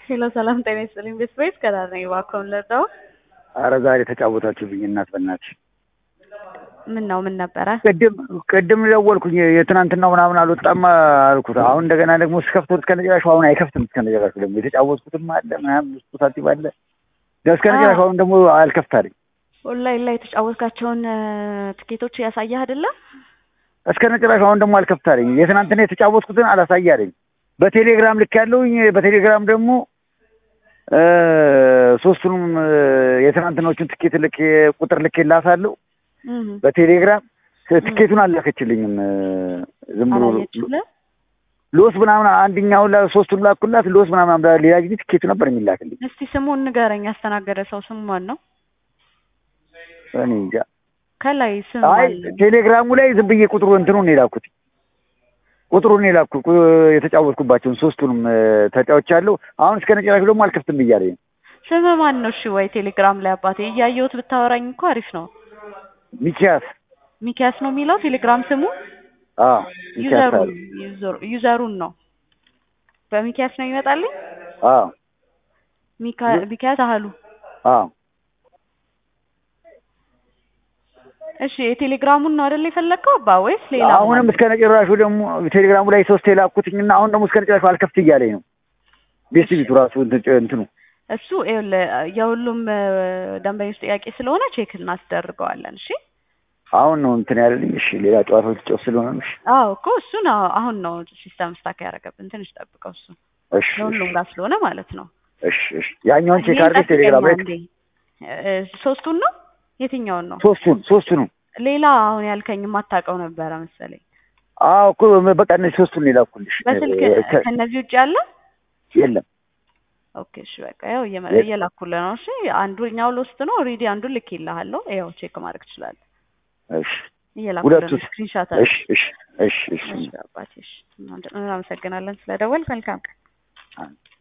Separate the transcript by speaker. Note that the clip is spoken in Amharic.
Speaker 1: ሄሎ ሰላም ጤና ይስጥልኝ። ቤት ቤት ከዳር ነኝ። እባክዎን ልርዳዎ?
Speaker 2: አረ ዛሬ ተጫወታችሁብኝ እናት በእናትሽ።
Speaker 1: ምን ነው ምን ነበረ?
Speaker 2: ቅድም ቅድም ደወልኩኝ የትናንትናው ምናምን አልወጣም አልኩት። አሁን እንደገና ደግሞ ስከፍቶት እስከነጨራሹ አሁን አይከፍትም። እስከነጨራሹ ደግሞ የተጫወትኩትም አለ ምናምን ውስጡ ሳቲቭ አለ እስከነጨራሹ አሁን ደግሞ አልከፍት አለኝ።
Speaker 1: ኦንላይን ላይ የተጫወትካቸውን ትኬቶች ያሳየህ አይደለም?
Speaker 2: እስከነጨራሹ አሁን ደግሞ አልከፍት አለኝ። የትናንትና የተጫወትኩትን አላሳይ አለኝ። በቴሌግራም ልክ ያለውኝ በቴሌግራም ደግሞ ሶስቱንም የትናንትናዎቹን ትኬት ልክ ቁጥር ልክ ላሳለሁ በቴሌግራም ትኬቱን አላከችልኝም። ዝም ብሎ
Speaker 1: አላየችልህ?
Speaker 2: ሎስ ምናምን አንደኛውን ላ ሶስቱን ላኩላት ሎስ ምናምን ሌላ ጊዜ ትኬቱ ነበር የሚላክልኝ።
Speaker 1: እስቲ ስሙን ንገረኝ። ያስተናገደ ሰው ስሙ ማን ነው?
Speaker 2: እኔ እንጃ።
Speaker 1: ከላይ ስም
Speaker 2: አይ
Speaker 1: አለ።
Speaker 2: ቴሌግራሙ ላይ ዝም ብዬ ቁጥሩ እንትኑን የላኩት ቁጥሩን የላኩ የተጫወትኩባቸውን ሶስቱንም ተጫውቻለሁ። አሁን እስከ ነጨራሹ ደግሞ አልከፍትም ብያለኝ ነው።
Speaker 1: ስም ማን ነው? እሺ ወይ ቴሌግራም ላይ አባቴ እያየሁት ብታወራኝ እኮ አሪፍ ነው።
Speaker 2: ሚኪያስ
Speaker 1: ሚኪያስ ነው የሚለው ቴሌግራም ስሙ።
Speaker 2: አዎ ሚኪያስ
Speaker 1: ዩዘሩን
Speaker 2: አለ።
Speaker 1: ዩዘሩ- ዩዘሩን ነው በሚኪያስ ነው ይመጣልኝ።
Speaker 2: አዎ
Speaker 1: ሚካ- ሚኪያስ አህሉ
Speaker 2: አዎ
Speaker 1: እሺ የቴሌግራሙን ነው አይደል የፈለግከው አባ ወይስ ሌላ?
Speaker 2: አሁንም እስከ ነጨራሹ ደግሞ ቴሌግራሙ ላይ ሶስት የላኩትኝና አሁን ደግሞ እስከ ነጨራሹ አልከፍት እያለኝ ነው። ቤስቲቪቱ ራሱ እንትን- እንትኑ
Speaker 1: እሱ ይኸውልህ የሁሉም እ፣ ደንበኞች ጥያቄ ስለሆነ ቼክ እናስደርገዋለን። እሺ
Speaker 2: አሁን ነው እንትን ያለልኝ። እሺ ሌላ ጨዋታዎች ጨው ስለሆነ ነው። እሺ
Speaker 1: አዎ እኮ እሱን አዎ፣ አሁን ነው ሲስተም ስታክ ያደረገብን። ትንሽ ጠብቀው እሱ
Speaker 2: እሺ
Speaker 1: ለሁሉም ጋር ስለሆነ ማለት ነው።
Speaker 2: እሺ እሺ ያኛውን ቼክ
Speaker 1: ይሄን
Speaker 2: አድርገሽ ቴሌግራም ላይ
Speaker 1: ጠብቀኝ አንዴ። እ፣ ሶስቱን ነው የትኛውን ነው?
Speaker 2: ሶስቱን ሶስቱንም
Speaker 1: ሌላ አሁን ያልከኝ የማታውቀው ነበረ መሰለኝ።
Speaker 2: አዎ እኮ በቃ እነዚህ ሶስቱን የላኩልሽ
Speaker 1: በስልክ
Speaker 2: እ፣ ከ-
Speaker 1: ከእነዚህ ውጭ ያለ
Speaker 2: የለም
Speaker 1: ኦኬ እሺ በቃ ያው እየመ-
Speaker 2: የት?
Speaker 1: እየላኩልህ ነው። እሺ አንዱኛው ሎስት ነው ኦልሬዲ አንዱን ልክ ይልሃለሁ። ያው ቼክ ማድረግ ትችላለህ።
Speaker 2: እሺ
Speaker 1: እየላኩልህ ነው
Speaker 2: ሁለቱስ?
Speaker 1: ስክሪንሻት
Speaker 2: እሺ እሺ እሺ እሺ
Speaker 1: እሺ አባቴ እሺ እናመሰግናለን ስለደወል መልካም ቀን
Speaker 2: አዎ።